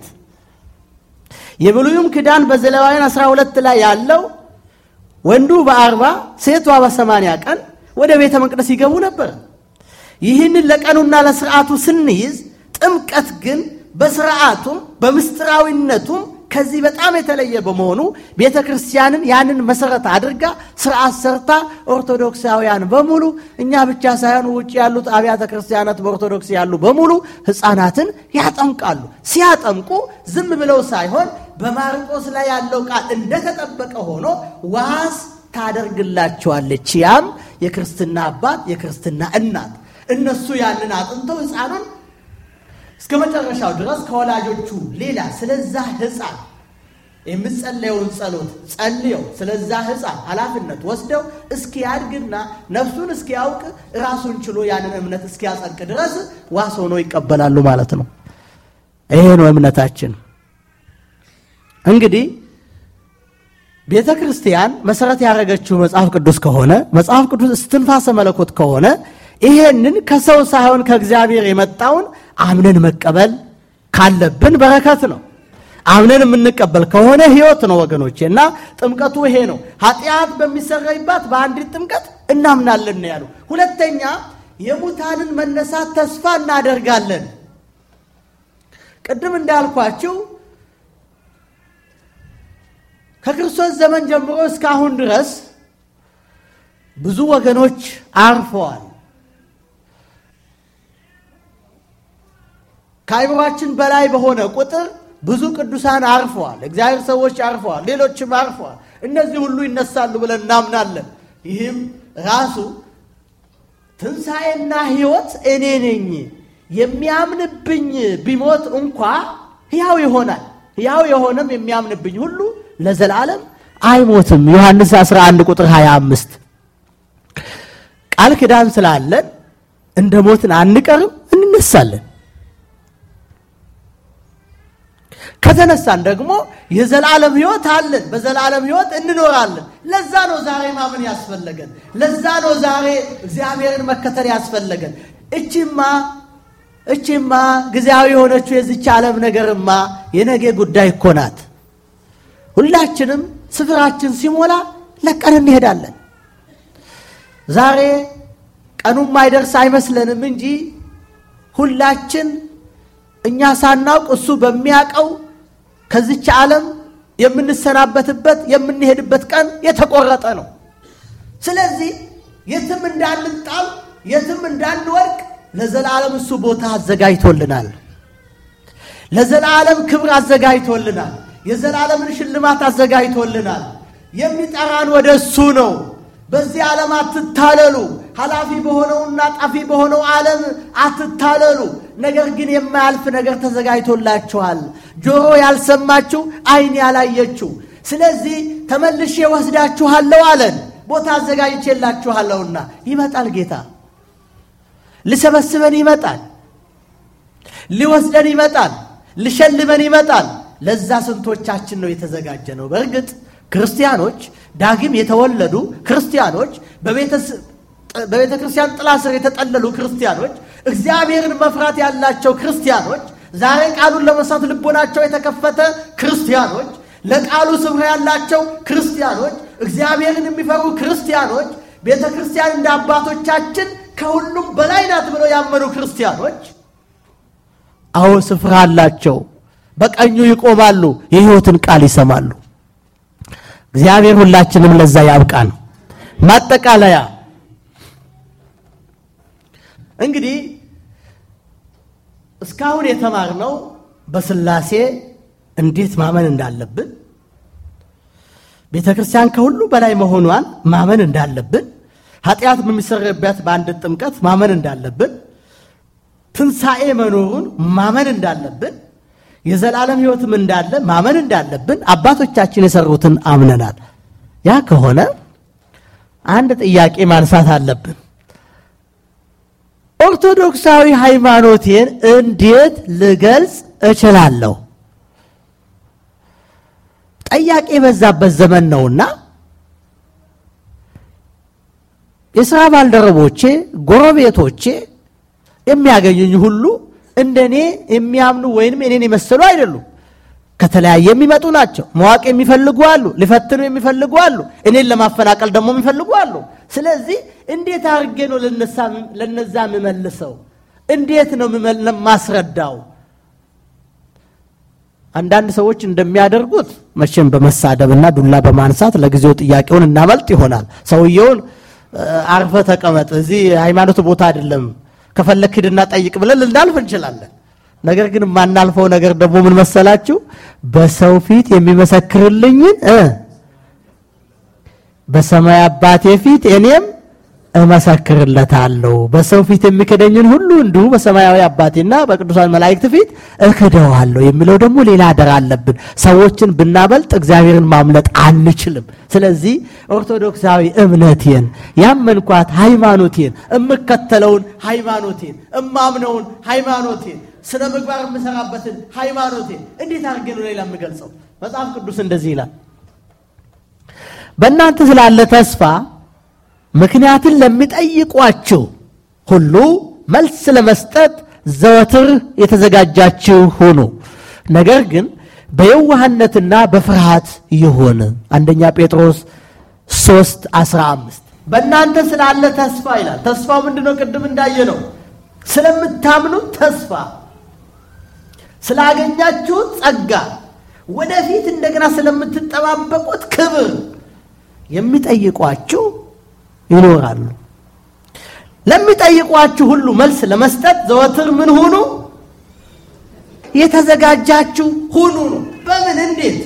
የብሉይም ኪዳን በዘሌዋውያን 12 ላይ ያለው ወንዱ በአርባ ሴቷ በሰማንያ ቀን ወደ ቤተ መቅደስ ይገቡ ነበር። ይህንን ለቀኑና ለስርዓቱ ስንይዝ ጥምቀት ግን በስርዓቱም በምስጢራዊነቱም ከዚህ በጣም የተለየ በመሆኑ ቤተ ክርስቲያንን ያንን መሰረት አድርጋ ስርዓት ሰርታ ኦርቶዶክሳውያን በሙሉ እኛ ብቻ ሳይሆን ውጭ ያሉት አብያተ ክርስቲያናት በኦርቶዶክስ ያሉ በሙሉ ሕፃናትን ያጠምቃሉ። ሲያጠምቁ ዝም ብለው ሳይሆን በማርቆስ ላይ ያለው ቃል እንደተጠበቀ ሆኖ ዋስ ታደርግላቸዋለች። ያም የክርስትና አባት የክርስትና እናት እነሱ ያንን አጥንተው ሕፃኑን እስከ መጨረሻው ድረስ ከወላጆቹ ሌላ ስለዛ ሕፃን የምጸለየውን ጸሎት ጸልየው ስለዛ ሕፃን ኃላፊነት ወስደው እስኪያድግና ነፍሱን እስኪያውቅ ራሱን ችሎ ያንን እምነት እስኪያጸድቅ ድረስ ዋስ ሆኖ ይቀበላሉ ማለት ነው። ይሄ ነው እምነታችን። እንግዲህ ቤተ ክርስቲያን መሰረት ያደረገችው መጽሐፍ ቅዱስ ከሆነ መጽሐፍ ቅዱስ እስትንፋሰ መለኮት ከሆነ ይሄንን ከሰው ሳይሆን ከእግዚአብሔር የመጣውን አምነን መቀበል ካለብን በረከት ነው። አምነን የምንቀበል ከሆነ ሕይወት ነው ወገኖቼ። እና ጥምቀቱ ይሄ ነው። ኃጢአት በሚሰረይባት በአንዲት ጥምቀት እናምናለን ነው ያሉ። ሁለተኛ የሙታንን መነሳት ተስፋ እናደርጋለን። ቅድም እንዳልኳችሁ ከክርስቶስ ዘመን ጀምሮ እስካሁን ድረስ ብዙ ወገኖች አርፈዋል። ከአይምሯችን በላይ በሆነ ቁጥር ብዙ ቅዱሳን አርፈዋል። እግዚአብሔር ሰዎች አርፈዋል። ሌሎችም አርፈዋል። እነዚህ ሁሉ ይነሳሉ ብለን እናምናለን። ይህም ራሱ ትንሣኤና ሕይወት እኔ ነኝ የሚያምንብኝ ቢሞት እንኳ ሕያው ይሆናል። ሕያው የሆነም የሚያምንብኝ ሁሉ ለዘላለም አይሞትም። ዮሐንስ 11 ቁጥር 25 ቃል ኪዳን ስላለን እንደ ሞትን አንቀርም፣ እንነሳለን። ከተነሳን ደግሞ የዘላለም ሕይወት አለን። በዘላለም ሕይወት እንኖራለን። ለዛ ነው ዛሬ ማመን ያስፈለገን። ለዛ ነው ዛሬ እግዚአብሔርን መከተል ያስፈለገን። እቺማ እቺማ ጊዜያዊ የሆነችው የዚች ዓለም ነገርማ የነገ ጉዳይ እኮ ናት። ሁላችንም ስፍራችን ሲሞላ ለቀን እንሄዳለን። ዛሬ ቀኑም አይደርስ አይመስለንም እንጂ ሁላችን እኛ ሳናውቅ እሱ በሚያውቀው ከዚች ዓለም የምንሰናበትበት የምንሄድበት ቀን የተቆረጠ ነው። ስለዚህ የትም እንዳንጣል የትም እንዳንወድቅ ለዘላለም እሱ ቦታ አዘጋጅቶልናል። ለዘላለም ክብር አዘጋጅቶልናል። የዘላለምን ሽልማት አዘጋጅቶልናል። የሚጠራን ወደ እሱ ነው። በዚህ ዓለም አትታለሉ። ኃላፊ በሆነውና ጠፊ በሆነው ዓለም አትታለሉ። ነገር ግን የማያልፍ ነገር ተዘጋጅቶላችኋል፣ ጆሮ ያልሰማችሁ፣ ዓይን ያላየችው። ስለዚህ ተመልሼ ወስዳችኋለሁ አለን። ቦታ አዘጋጅቼላችኋለሁና ይመጣል ጌታ ሊሰበስበን ይመጣል፣ ሊወስደን ይመጣል፣ ሊሸልመን ይመጣል። ለዛ ስንቶቻችን ነው የተዘጋጀ ነው? በእርግጥ ክርስቲያኖች ዳግም የተወለዱ ክርስቲያኖች በቤተ ክርስቲያን ጥላ ስር የተጠለሉ ክርስቲያኖች እግዚአብሔርን መፍራት ያላቸው ክርስቲያኖች ዛሬ ቃሉን ለመስማት ልቦናቸው የተከፈተ ክርስቲያኖች ለቃሉ ስፍራ ያላቸው ክርስቲያኖች እግዚአብሔርን የሚፈሩ ክርስቲያኖች ቤተ ክርስቲያን እንደ አባቶቻችን ከሁሉም በላይ ናት ብለው ያመኑ ክርስቲያኖች አዎ ስፍራ አላቸው። በቀኙ ይቆማሉ፣ የሕይወትን ቃል ይሰማሉ። እግዚአብሔር ሁላችንም ለዛ ያብቃን። ማጠቃለያ እንግዲህ እስካሁን የተማርነው በሥላሴ እንዴት ማመን እንዳለብን፣ ቤተ ክርስቲያን ከሁሉ በላይ መሆኗን ማመን እንዳለብን፣ ኃጢአት በሚሰረበት በአንድ ጥምቀት ማመን እንዳለብን፣ ትንሣኤ መኖሩን ማመን እንዳለብን፣ የዘላለም ሕይወትም እንዳለ ማመን እንዳለብን አባቶቻችን የሰሩትን አምነናል። ያ ከሆነ አንድ ጥያቄ ማንሳት አለብን። ኦርቶዶክሳዊ ሃይማኖቴን እንዴት ልገልጽ እችላለሁ? ጥያቄ የበዛበት ዘመን ነውና የሥራ ባልደረቦቼ፣ ጎረቤቶቼ የሚያገኙኝ ሁሉ እንደኔ የሚያምኑ ወይንም እኔን የመሰሉ አይደሉም። ከተለያየ የሚመጡ ናቸው። መዋቅ የሚፈልጉ አሉ፣ ሊፈትኑ የሚፈልጉ አሉ፣ እኔን ለማፈናቀል ደግሞ የሚፈልጉ አሉ። ስለዚህ እንዴት አድርጌ ነው ለነዛ የምመልሰው? እንዴት ነው ማስረዳው? አንዳንድ ሰዎች እንደሚያደርጉት መቼም በመሳደብና ዱላ በማንሳት ለጊዜው ጥያቄውን እናመልጥ ይሆናል። ሰውየውን አርፈ ተቀመጥ፣ እዚህ ሃይማኖት ቦታ አይደለም፣ ከፈለክ ሂድና ጠይቅ ብለን ልናልፍ እንችላለን። ነገር ግን የማናልፈው ነገር ደግሞ ምን መሰላችሁ? በሰው ፊት የሚመሰክርልኝን በሰማይ አባቴ ፊት እኔም እመሰክርለታለሁ። በሰው ፊት የሚክደኝን ሁሉ እንዲሁ በሰማያዊ አባቴና በቅዱሳን መላእክት ፊት እክደዋለሁ የሚለው ደግሞ ሌላ አደራ አለብን። ሰዎችን ብናበልጥ እግዚአብሔርን ማምለጥ አንችልም። ስለዚህ ኦርቶዶክሳዊ እምነቴን ያመንኳት ሃይማኖቴን እምከተለውን ሃይማኖቴን እማምነውን ሃይማኖቴን ስነ ምግባር የምሰራበትን ሃይማኖቴን እንዴት አድርጌ ነው ሌላ የምገልጸው? መጽሐፍ ቅዱስ እንደዚህ ይላል በእናንተ ስላለ ተስፋ ምክንያትን ለሚጠይቋችሁ ሁሉ መልስ ለመስጠት ዘወትር የተዘጋጃችሁ ሁኑ። ነገር ግን በየዋህነትና በፍርሃት ይሁን። አንደኛ ጴጥሮስ 3 15 በእናንተ ስላለ ተስፋ ይላል። ተስፋው ምንድን ነው? ቅድም እንዳየ ነው ስለምታምኑት ተስፋ፣ ስላገኛችሁት ጸጋ፣ ወደፊት እንደገና ስለምትጠባበቁት ክብር የሚጠይቋችሁ ይኖራሉ። ለሚጠይቋችሁ ሁሉ መልስ ለመስጠት ዘወትር ምን ሁኑ? የተዘጋጃችሁ ሁኑ ነው። በምን እንዴት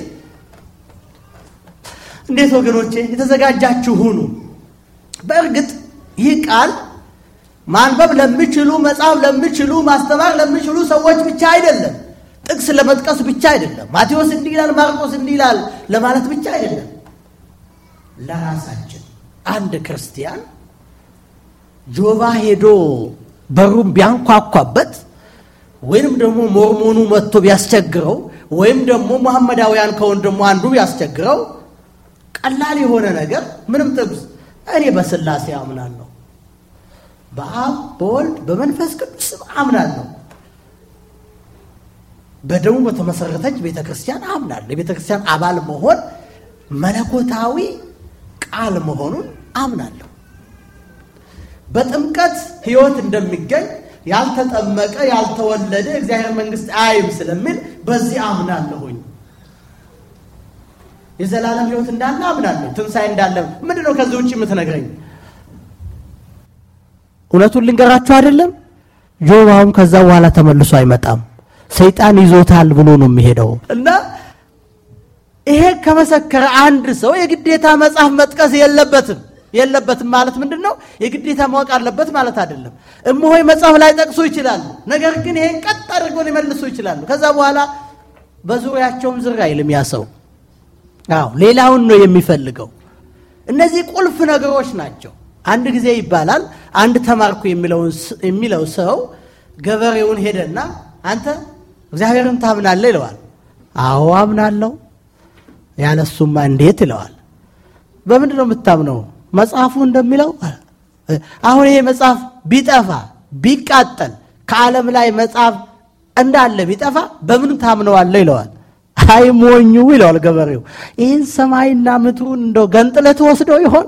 እንዴት ወገኖቼ የተዘጋጃችሁ ሁኑ። በእርግጥ ይህ ቃል ማንበብ ለሚችሉ መጻፍ ለሚችሉ ማስተማር ለሚችሉ ሰዎች ብቻ አይደለም። ጥቅስ ለመጥቀስ ብቻ አይደለም። ማቴዎስ እንዲህ ይላል፣ ማርቆስ እንዲህ ይላል ለማለት ብቻ አይደለም። ለራሳችን አንድ ክርስቲያን ጆባ ሄዶ በሩን ቢያንኳኳበት ወይም ደግሞ ሞርሞኑ መጥቶ ቢያስቸግረው ወይም ደግሞ መሐመዳውያን ከሆን ደግሞ አንዱ ቢያስቸግረው ቀላል የሆነ ነገር ምንም ጥቅስ እኔ በሥላሴ አምናለሁ፣ በአብ በወልድ በመንፈስ ቅዱስ አምናለሁ፣ በደሙ በተመሰረተች ቤተ ክርስቲያን አምናለሁ። የቤተ ክርስቲያን አባል መሆን መለኮታዊ ቃል መሆኑን አምናለሁ። በጥምቀት ሕይወት እንደሚገኝ ያልተጠመቀ ያልተወለደ እግዚአብሔር መንግሥት አይም ስለሚል በዚህ አምናለሁኝ። የዘላለም ሕይወት እንዳለ አምናለሁ። ትንሣኤ እንዳለ ምንድን ነው ከዚህ ውጭ የምትነግረኝ? እውነቱን ልንገራችሁ አይደለም ጆባውም ከዛ በኋላ ተመልሶ አይመጣም። ሰይጣን ይዞታል ብሎ ነው የሚሄደው እና ይሄ ከመሰከረ አንድ ሰው የግዴታ መጽሐፍ መጥቀስ የለበትም የለበትም ማለት ምንድን ነው? የግዴታ ማወቅ አለበት ማለት አይደለም። እምሆይ መጽሐፍ ላይ ጠቅሱ ይችላሉ። ነገር ግን ይሄን ቀጥ አድርገው ሊመልሱ ይችላሉ። ከዛ በኋላ በዙሪያቸውም ዝር አይልም ያ ሰው። አዎ ሌላውን ነው የሚፈልገው። እነዚህ ቁልፍ ነገሮች ናቸው። አንድ ጊዜ ይባላል አንድ ተማርኩ የሚለው ሰው ገበሬውን ሄደና አንተ እግዚአብሔርን ታምናለህ ይለዋል። አዎ አምናለሁ። ያለሱማ እንዴት ይለዋል። በምንድን ነው የምታምነው? መጽሐፉ እንደሚለው አሁን ይሄ መጽሐፍ ቢጠፋ ቢቃጠል ከዓለም ላይ መጽሐፍ እንዳለ ቢጠፋ በምን ታምነዋለህ ይለዋል። አይ ሞኙ ይለዋል ገበሬው። ይህን ሰማይና ምድሩን እንደው ገንጥለህ ትወስደው ይሆን?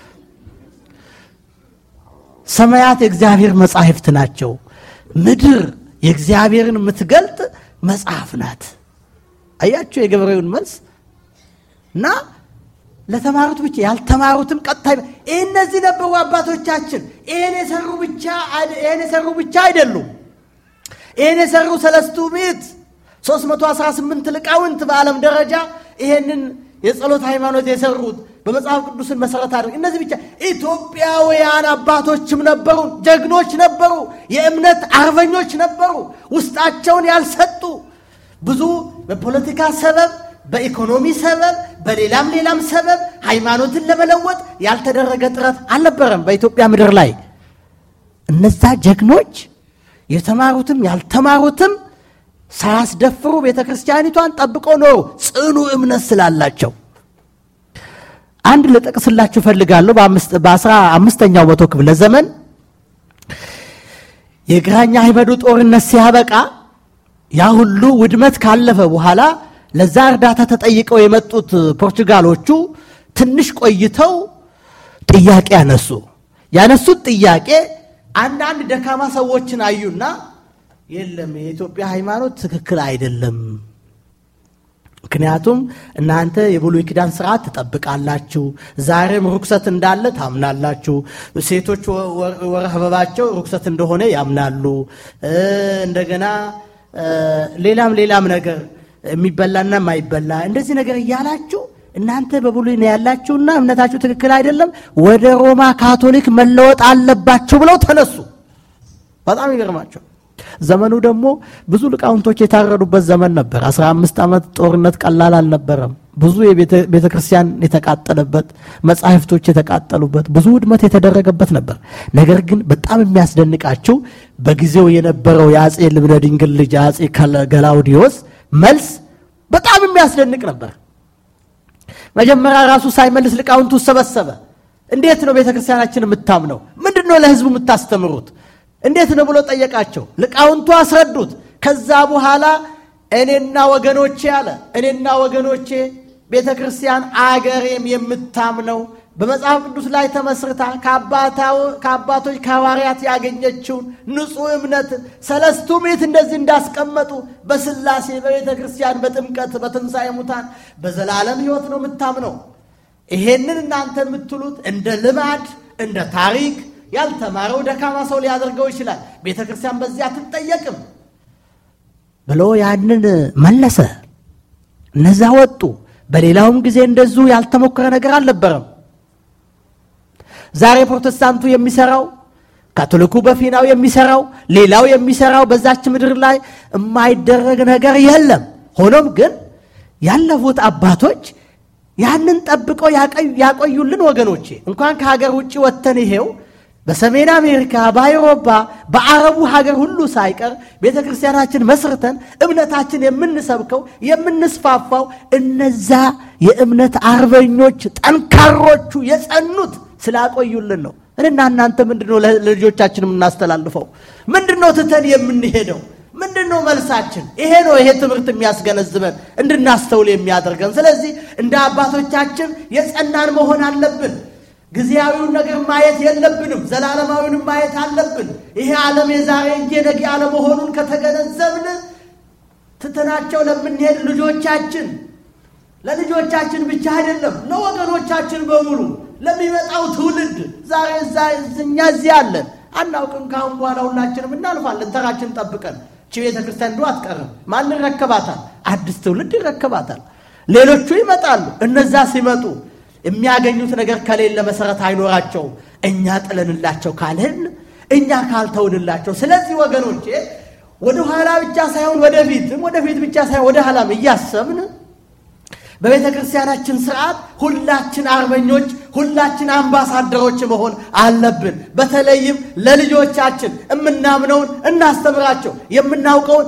ሰማያት የእግዚአብሔር መጻሕፍት ናቸው። ምድር የእግዚአብሔርን የምትገልጥ መጽሐፍ ናት። አያችሁ የገበሬውን መልስ እና ለተማሩት ብቻ ያልተማሩትም ቀጥታ እነዚህ ነበሩ አባቶቻችን። ይህን የሰሩ ብቻ ይህን የሰሩ ብቻ አይደሉም። ይህን የሰሩ ሰለስቱ ምዕት 318 ሊቃውንት በዓለም ደረጃ ይሄንን የጸሎት ሃይማኖት የሰሩት በመጽሐፍ ቅዱስን መሰረት አድርግ እነዚህ ብቻ ኢትዮጵያውያን አባቶችም ነበሩ፣ ጀግኖች ነበሩ፣ የእምነት አርበኞች ነበሩ። ውስጣቸውን ያልሰጡ ብዙ በፖለቲካ ሰበብ በኢኮኖሚ ሰበብ በሌላም ሌላም ሰበብ ሃይማኖትን ለመለወጥ ያልተደረገ ጥረት አልነበረም በኢትዮጵያ ምድር ላይ። እነዛ ጀግኖች የተማሩትም ያልተማሩትም ሳያስደፍሩ ቤተ ክርስቲያኒቷን ጠብቀው ኖሩ፣ ጽኑ እምነት ስላላቸው። አንድ ልጠቅስላችሁ እፈልጋለሁ። በአስራ አምስተኛው መቶ ክፍለ ዘመን የግራኛ አህመዱ ጦርነት ሲያበቃ ያ ሁሉ ውድመት ካለፈ በኋላ ለዛ እርዳታ ተጠይቀው የመጡት ፖርቹጋሎቹ ትንሽ ቆይተው ጥያቄ ያነሱ። ያነሱት ጥያቄ አንዳንድ ደካማ ሰዎችን አዩና የለም የኢትዮጵያ ሃይማኖት ትክክል አይደለም፣ ምክንያቱም እናንተ የብሉይ ኪዳን ስርዓት ትጠብቃላችሁ፣ ዛሬም ርኩሰት እንዳለ ታምናላችሁ፣ ሴቶች ወር አበባቸው ርኩሰት እንደሆነ ያምናሉ፣ እንደገና ሌላም ሌላም ነገር የሚበላና የማይበላ እንደዚህ ነገር እያላችሁ እናንተ በብሉይ ነው ያላችሁና እምነታችሁ ትክክል አይደለም፣ ወደ ሮማ ካቶሊክ መለወጥ አለባችሁ ብለው ተነሱ። በጣም ይገርማቸው። ዘመኑ ደግሞ ብዙ ሊቃውንቶች የታረዱበት ዘመን ነበር። አስራ አምስት ዓመት ጦርነት ቀላል አልነበረም። ብዙ ቤተ ክርስቲያን የተቃጠለበት፣ መጻሕፍቶች የተቃጠሉበት፣ ብዙ ውድመት የተደረገበት ነበር። ነገር ግን በጣም የሚያስደንቃቸው በጊዜው የነበረው የአጼ ልብነ ድንግል ልጅ አጼ ገላውዲዮስ መልስ በጣም የሚያስደንቅ ነበር። መጀመሪያ ራሱ ሳይመልስ ሊቃውንቱ ሰበሰበ። እንዴት ነው ቤተ ክርስቲያናችን የምታምነው? ምንድን ነው ለሕዝቡ የምታስተምሩት? እንዴት ነው ብሎ ጠየቃቸው። ሊቃውንቱ አስረዱት። ከዛ በኋላ እኔና ወገኖቼ አለ እኔና ወገኖቼ ቤተ ክርስቲያን አገሬም የምታምነው በመጽሐፍ ቅዱስ ላይ ተመስርታ ከአባቶች ከሐዋርያት ያገኘችውን ንጹሕ እምነት ሰለስቱ ምዕት እንደዚህ እንዳስቀመጡ በሥላሴ በቤተ ክርስቲያን በጥምቀት በትንሣኤ ሙታን በዘላለም ሕይወት ነው የምታምነው። ይሄንን እናንተ የምትሉት እንደ ልማድ እንደ ታሪክ ያልተማረው ደካማ ሰው ሊያደርገው ይችላል። ቤተ ክርስቲያን በዚህ አትጠየቅም። ብሎ ያንን መለሰ። እነዛ ወጡ። በሌላውም ጊዜ እንደዚሁ ያልተሞከረ ነገር አልነበረም። ዛሬ ፕሮቴስታንቱ የሚሰራው ካቶሊኩ በፊናው የሚሰራው ሌላው የሚሰራው በዛች ምድር ላይ የማይደረግ ነገር የለም። ሆኖም ግን ያለፉት አባቶች ያንን ጠብቀው ያቆዩልን ወገኖቼ፣ እንኳን ከሀገር ውጭ ወጥተን ይሄው በሰሜን አሜሪካ፣ በአውሮፓ፣ በአረቡ ሀገር ሁሉ ሳይቀር ቤተ ክርስቲያናችን መስርተን እምነታችን የምንሰብከው የምንስፋፋው እነዛ የእምነት አርበኞች ጠንካሮቹ የጸኑት ስላቆዩልን ነው። እኔና እናንተ ምንድን ነው ለልጆቻችን የምናስተላልፈው? ምንድን ነው ትተን የምንሄደው? ምንድን ነው መልሳችን? ይሄ ነው ይሄ ትምህርት የሚያስገነዝበን እንድናስተውል የሚያደርገን። ስለዚህ እንደ አባቶቻችን የጸናን መሆን አለብን። ጊዜያዊውን ነገር ማየት የለብንም። ዘላለማዊንም ማየት አለብን። ይሄ ዓለም የዛሬ እንጂ የነገ አለመሆኑን ከተገነዘብን ትተናቸው ለምንሄድ ልጆቻችን ለልጆቻችን ብቻ አይደለም ለወገኖቻችን በሙሉ ለሚመጣው ትውልድ ዛሬ እኛ እዚህ አለን አናውቅም። ካሁን በኋላ ሁላችንም እናልፋለን ተራችን ጠብቀን። እቺ ቤተ ክርስቲያን እንዶ አትቀርም። ማን ይረከባታል? አዲስ ትውልድ ይረከባታል። ሌሎቹ ይመጣሉ። እነዛ ሲመጡ የሚያገኙት ነገር ከሌለ መሰረት አይኖራቸውም። እኛ ጥለንላቸው ካልህን እኛ ካልተውንላቸው። ስለዚህ ወገኖቼ ወደ ኋላ ብቻ ሳይሆን ወደፊትም ወደፊት ብቻ ሳይሆን ወደ ኋላም እያሰብን በቤተ ክርስቲያናችን ስርዓት ሁላችን አርበኞች፣ ሁላችን አምባሳደሮች መሆን አለብን። በተለይም ለልጆቻችን የምናምነውን እናስተምራቸው፣ የምናውቀውን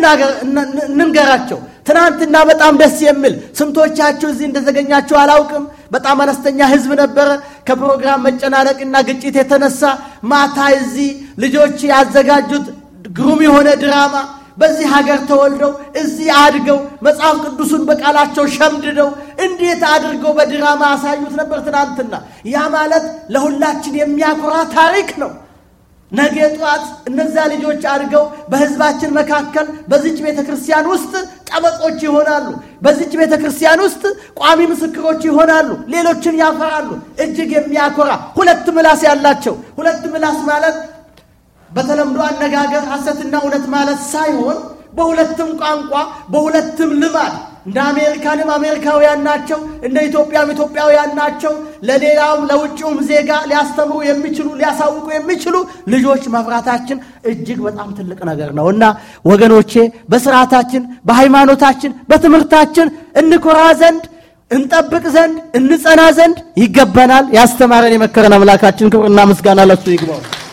እንንገራቸው። ትናንትና በጣም ደስ የሚል ስንቶቻችሁ እዚህ እንደተገኛችሁ አላውቅም። በጣም አነስተኛ ሕዝብ ነበረ። ከፕሮግራም መጨናነቅና ግጭት የተነሳ ማታ እዚህ ልጆች ያዘጋጁት ግሩም የሆነ ድራማ በዚህ ሀገር ተወልደው እዚህ አድገው መጽሐፍ ቅዱሱን በቃላቸው ሸምድደው እንዴት አድርገው በድራማ ያሳዩት ነበር ትናንትና። ያ ማለት ለሁላችን የሚያኮራ ታሪክ ነው። ነገ ጠዋት እነዛ ልጆች አድገው በሕዝባችን መካከል በዚች ቤተ ክርስቲያን ውስጥ ጠበቆች ይሆናሉ። በዚች ቤተ ክርስቲያን ውስጥ ቋሚ ምስክሮች ይሆናሉ። ሌሎችን ያፈራሉ። እጅግ የሚያኮራ ሁለት ምላስ ያላቸው ሁለት ምላስ ማለት በተለምዶ አነጋገር ሐሰትና እውነት ማለት ሳይሆን በሁለትም ቋንቋ በሁለትም ልማድ እንደ አሜሪካንም አሜሪካውያን ናቸው፣ እንደ ኢትዮጵያም ኢትዮጵያውያን ናቸው። ለሌላውም ለውጭውም ዜጋ ሊያስተምሩ የሚችሉ ሊያሳውቁ የሚችሉ ልጆች መፍራታችን እጅግ በጣም ትልቅ ነገር ነው እና ወገኖቼ በስርዓታችን፣ በሃይማኖታችን፣ በትምህርታችን እንኮራ ዘንድ እንጠብቅ ዘንድ እንጸና ዘንድ ይገባናል። ያስተማረን የመከረን አምላካችን ክብርና ምስጋና ለሱ ይግባው።